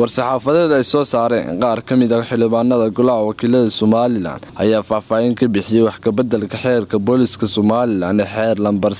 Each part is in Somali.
war-saxaafadeed ay soo saareen qaar ka mid ah xildhibaanada golaha wakiilada somalilan ayaa faahfaahin ka bixiyey wax kabeddelka xeerka booliska somalilan ee xeer lambar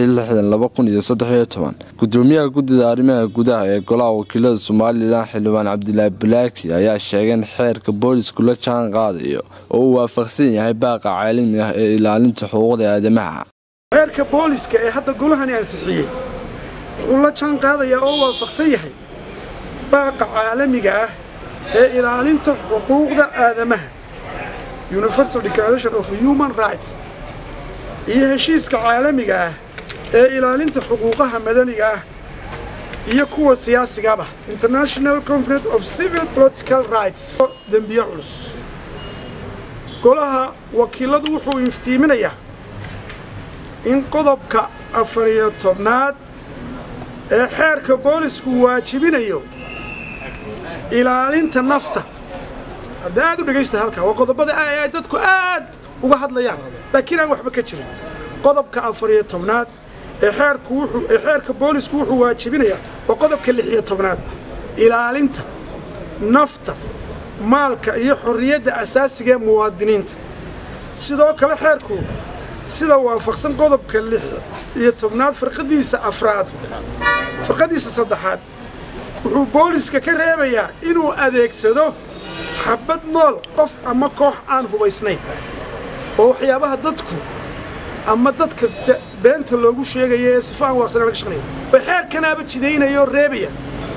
gudoomiyaha guddida arrimaha gudaha ee golaha wakiilada somalilan xildhibaan cabdilaahi balaaki ayaa sheegay in xeerka boolisku la jaan qaadayo oo uu waafaqsan yahay baaqa caalami ah ee ilaalinta xuquuqda aadamaha xeerka booliska ee hadda golahani ansixiyey wuxuu la jaan qaadayaa oo waafaqsan yahay baaqa caalamiga ah ee ilaalinta xuquuqda aadamaha universal declaration of human rights iyo heshiiska caalamiga ah ee ilaalinta xuquuqaha madaniga ah iyo kuwa siyaasigaba international conference of civil political rights dembiye culus golaha wakiiladu wuxuu iftiiminayaa in qodobka afar iyo tobnaad ee xeerka boolisku waajibinayo ilaalinta nafta hadda aad u dhegaysta halkaa waa qodobada ay dadku aad uga hadlayaan laakiin aan waxba ka jirin qodobka afar iyo tobnaad ee xeerku wuxuu ee xeerka boolisku wuxuu waajibinayaa waa qodobka lix iyo tobnaad ilaalinta nafta maalka iyo xorriyadda asaasiga ee muwaadiniinta sidoo kale xeerku sida waafaqsan qodobka lix iyo tobnaad farqadiisa afraad farqadiisa saddexaad wuxuu booliska ka reebayaa inuu adeegsado xabad nool qof ama koox aan hubaysnayn oo waxyaabaha dadku ama dadka beenta loogu sheegaya ee sifa aan waaqsana laga shaqnaya oo xeerkanaaba jidaynaya oo reebaya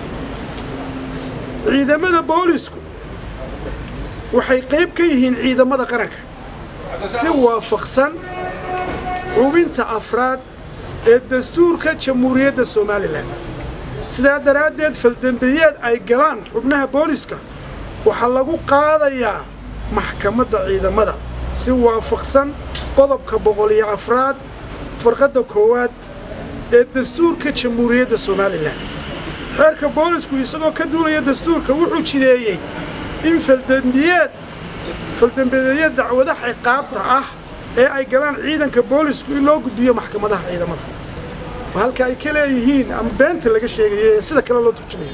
ciidamada boolisku waxay qayb ka yihiin ciidamada qaranka si waafaqsan xubinta afraad ee dastuurka jamhuuriyadda somalilan sidaa daraaddeed faldembiyeed ay galaan xubnaha booliska waxaa lagu qaadayaa maxkamadda ciidamada si waafaqsan qodobka boqol iyo afraad farqadda koowaad ee dastuurka jamhuuriyadda somalilan xeerka boolisku isagoo ka duulaya dastuurka wuxuu jideeyey in faldembiyeed faldembiyeed dacwadaha ciqaabta ah ee ay galaan ciidanka boolisku in loo gudbiyo maxkamadaha ciidamada oo halka ay ka leeyihiin ama beenta laga sheegayo ee sida kale loo turjumayo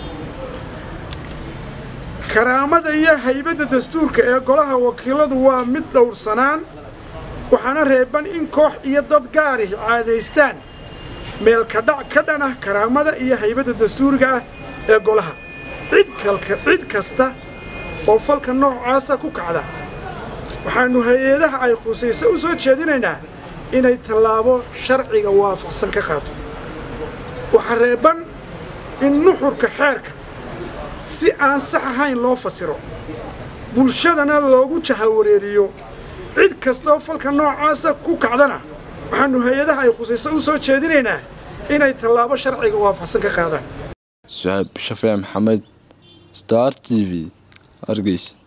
karaamada iyo haybadda dastuurka ee golaha wakiiladu waa mid dhowrsanaan waxaana reeban in koox iyo dad gaari caadaystaan meelkadhac ka dhan ah karaamada iyo haybadda dastuuriga ah ee golaha cid kasta oo falka noocaasa ku kacda waxaannu hay-adaha ay khusayso u soo jeedinaynaa inay tallaabo sharciga waafaqsan ka qaato waxaa reeban in nuxurka xeerka si aan sax ahayn loo fasiro bulshadana loogu jahawareeriyo cid kastaoo falka noocaasa ku kacdana waxaannu hay-adaha ay khusayso u soo jeedinaynaa inay tallaabo sharciga waafaqsan ka qaadaan suxaab shafee maxamed star t v hargeysa